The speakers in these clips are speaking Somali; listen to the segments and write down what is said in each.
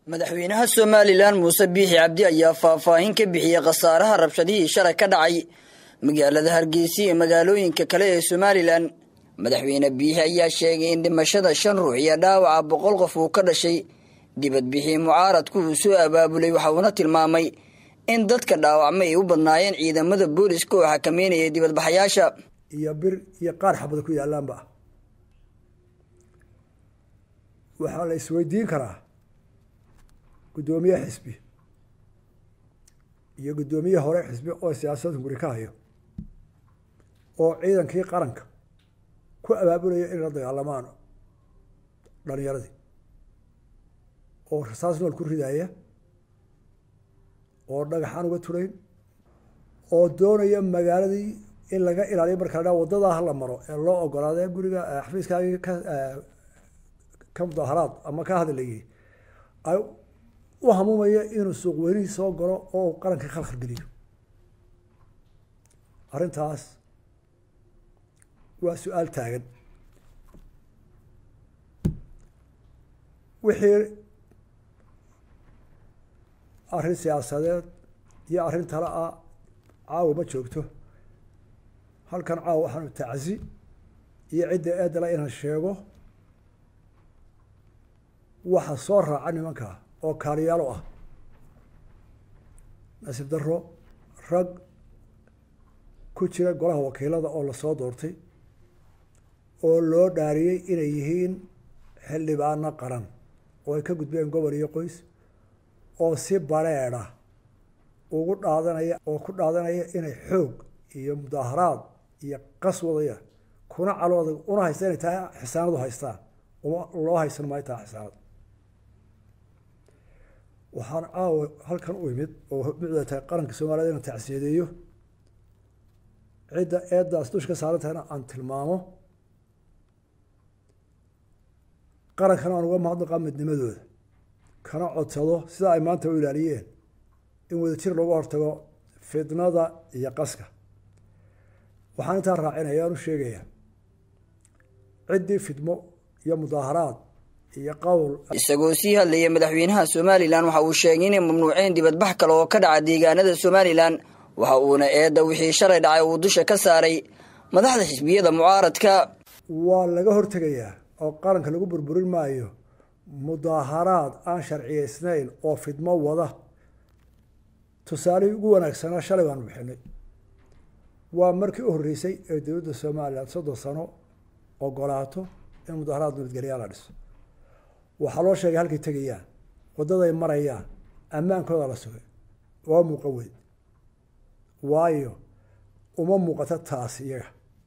madaxweynaha somalilan muuse biixi cabdi ayaa faahfaahin ka bixiyey khasaaraha rabshadihii shalay ka dhacay magaalada hargeysa iyo magaalooyinka kale ee somalilan madaxweyne biixi ayaa sheegay in dhimashada shan ruux iyo dhaawaca boqol qof uu ka dhashay dibadbixii mucaaradku uu soo abaabulay waxa uuna tilmaamay in dadka dhaawacmay ay u badnaayeen ciidamada booliska oo xakameynaya dibadbaxayaasha iyo bir iyo qaar xabada ku yaalaanba waxaa la isweydiin karaa guddoomiye xisbi iyo guddoomiye hore xisbi oo siyaasadda guri ka hayo oo ciidankii qaranka ku abaabulaya inay la dagaalamaan dhalinyaradii oo rasaas nool ku ridaya oo dhagaxaan uga turayn oo doonaya magaaladii in laga ilaaliyo marka la dhaa waddadaa hala maro ee loo ogolaadee guriga xafiiskaagii ka ka mudaaharaad ama ka hadlayay ay u hamuumaya inuu suuq weynihii soo galo oo uu qarankii khalkhal geliyo arrintaas waa su-aal taagan wixii arrin siyaasadeed iyo arrin tale ah caawa ma joogto halkan caawa waxaanu tacsi iyo cidda eedala inaan sheego waxa soo raaca nimankaa oo kaaliyaalo ah nasiib daro rag ku jira golaha wakiilada oo lasoo doortay oo loo dhaariyey inay yihiin xildhibaano qaran oo ay ka gudbeen gobol iyo qoys oo si bareedha ugu dhaadanaya oo ku dhaadanaya inay xoog iyo mudaaharaad iyo qas wadaya kuna calooda una haysta inay tahay xisaanadu haystaan uma loo haysan maayo tahay xisaanad waxaan caawa halkan u imid oo mucda tahay qaranka soomaaliyed inaan tacsiyadeeyo cidda eeddaas dush ka saaran tahayna aan tilmaamo qarankana aan uga mahadnaqaa midnimadooda kana codsado sida ay maanta u ilaaliyeen in wadajir loogu hortago fitnada iyo qaska waxaan intaa raacinaya aan u sheegayaa ciddii fidmo iyo mudaaharaad iyo qowl isagoo sii hadlaya madaxweynaha somalilan waxa uu sheegay inay mamnuuceen dibadbax kale oo ka dhaca deegaanada somalilan waxa uuna eedda wixii shalay dhacay uu dusha ka saaray madaxda xisbiyada mucaaradka waa laga hortegayaa oo qaranka lagu burburin maayo mudaaharaad aan sharciyeysnayn oo fidmo wada tusaalihii ugu wanaagsanaa shalay baanu bixinay waa markii u horreysay ee dowladda somalilan soddon sano ogolaato in mudaaharaad nabadgelyaa la dhiso waxaa loo sheegay halkay tegayaan waddaday marayaan ammaankooda la sugay waa muuqan weyn waayo uma muuqato taas iyaga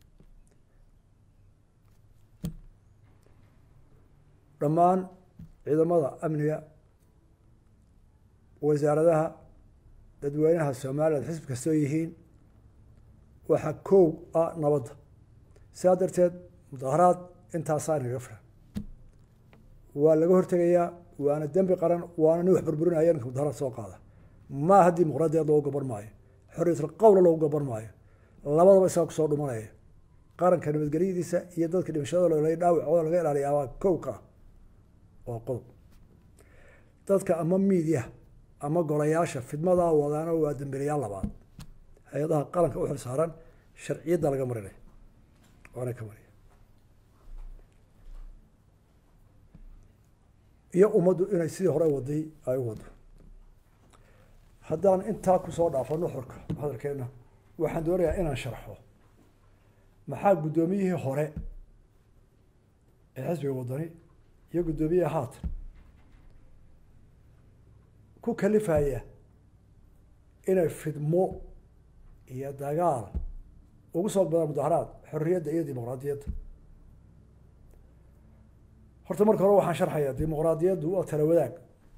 dhammaan ciidamada amniga wasaaradaha dadweynaha somaliland xisbi kastoo yihiin waxaa koow ah nabadda sidaa darteed mudaaharaad intaasaa inaga filan waa laga hortegayaa waana dembi qaran waana nin wax burburinaya ninka mudaharaad soo qaada maaha dimuqraadiyaed loogu gaban maayo xorriyatul qowla loogu gaban maayo labadaba isaga kusoo dhumanaya qaranka nabadgelyadiisa iyo dadka dhimashadooda dhaawacooda laga ilaaliya waa kowka ah waa qodob dadka ama miidiya ama golayaasha fidmadaa wadaana waa dambilayaal labaad hay-adaha qaranka u xil saaran sharciyadda laga marinaya waana ka mariya iyo ummaddu inay sidii hore waday ay u wado haddaan intaa kusoo dhaafo nuxurka hadalkeena waxaan doonayaa inaan sharxo maxaa guddoomiyihii hore ee xisbiga wadani iyo guddoomiyaha haatan ku kalifaya inay fidmo iyo dagaal ugu soo badaan mudaharaad xorriyadda iyo dimuqraadiyadda horta marka hore waxaan sharxayaa dimuqraadiyaddu waa tala wadaag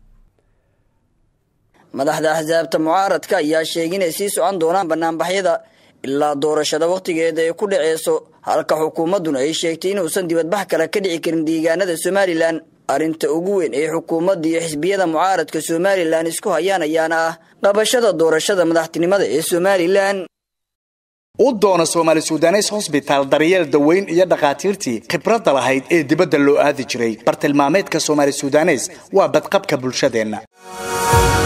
madaxda axsaabta mucaaradka ayaa sheegay inay sii socon doonaan banaanbaxyada ilaa doorashada wakhtigeeda ay ku dhaceyso halka xukuumadduna ay sheegtay inuusan dibadbax kale ka dhici karin deegaanada somalilan arrinta ugu weyn ee xukuumadda iyo xisbiyada mucaaradka somalilan isku hayaan ayaana ah qabashada doorashada madaxtinimada ee somalilan u doono soomaali sudanes hosbitaal daryeel daweyn iyo dhakhaatiirtii khibradda lahayd ee dibadda loo aadi jiray bartilmaameedka soomaali sudanes waa badqabka bulshadeenna